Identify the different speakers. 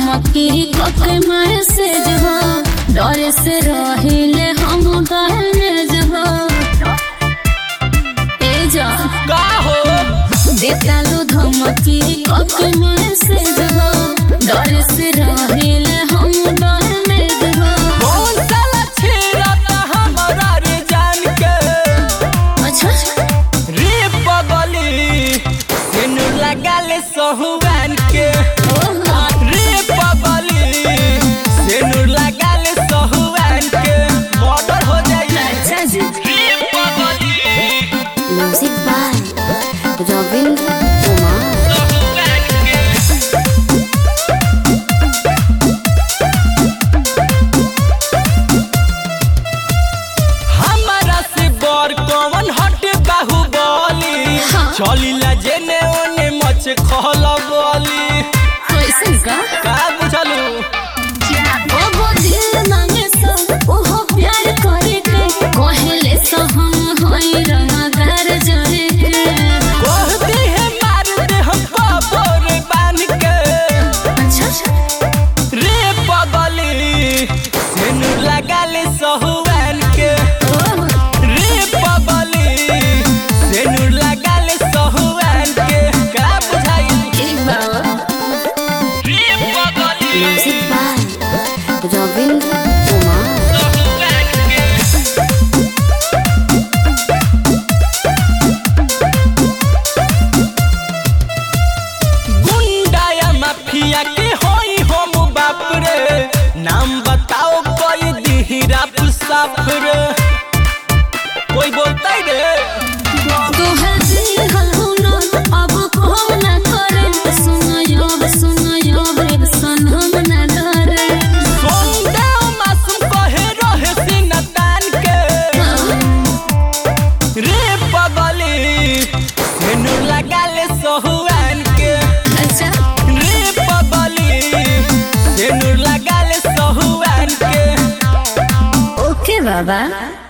Speaker 1: धमकी कके मैसेज हो डर से रहिले हम डैमेज हो ए जा
Speaker 2: का हो
Speaker 1: देता लो धमकी कके मैसेज हो डर से रहिले हम डैमेज हो
Speaker 2: कौन साला छेड़ता हमरा रे जान के
Speaker 1: अच्छा
Speaker 2: रे पगली तेनु लगाले सहुआन के
Speaker 1: ओहो
Speaker 2: रे पगली तेनु लगाले सहुआन के मर्डर हो जाई
Speaker 1: अच्छा जी
Speaker 2: रे पगली
Speaker 1: म्यूजिक बाय रविंद्र कुमार
Speaker 2: सहुआन के हमारा से बर कौन हट बाहुबली
Speaker 1: हाँ।
Speaker 2: चलिला जेने ओने मच खला बोली
Speaker 1: कैसे का
Speaker 2: का बुझलू
Speaker 1: ओहो दिल मांगे सो ओहो प्यार करे के कहले सो हम होई रंगदार जरे के
Speaker 2: कहती है मार दे हम कबर बांध के
Speaker 1: अच्छा
Speaker 2: रे पगली सेनु लगाले सहुआन के
Speaker 1: ओहो
Speaker 2: रे पगली सेनु लगाले सहुआन के का बुझाई
Speaker 1: एक बार
Speaker 2: रे पगली
Speaker 1: म्यूजिक बाय रविंद्र कुमार
Speaker 2: सहुआन के गुंडा या माफिया के होई हम बाप रे नाम बताओ कोई दिहरा साफ रे कोई बोलता रे
Speaker 1: तोहर दिल हलुनो अब हम ना करे सुनो यो सुनो यो रे सनम ना डरे
Speaker 2: सोंदेव मासूम कहे रहे सीना तान के रे पगली सेनु लगाले सहुआन के
Speaker 1: अच्छा
Speaker 2: रे पगली सेनु लगाले सहुआन के
Speaker 1: ओके बाबा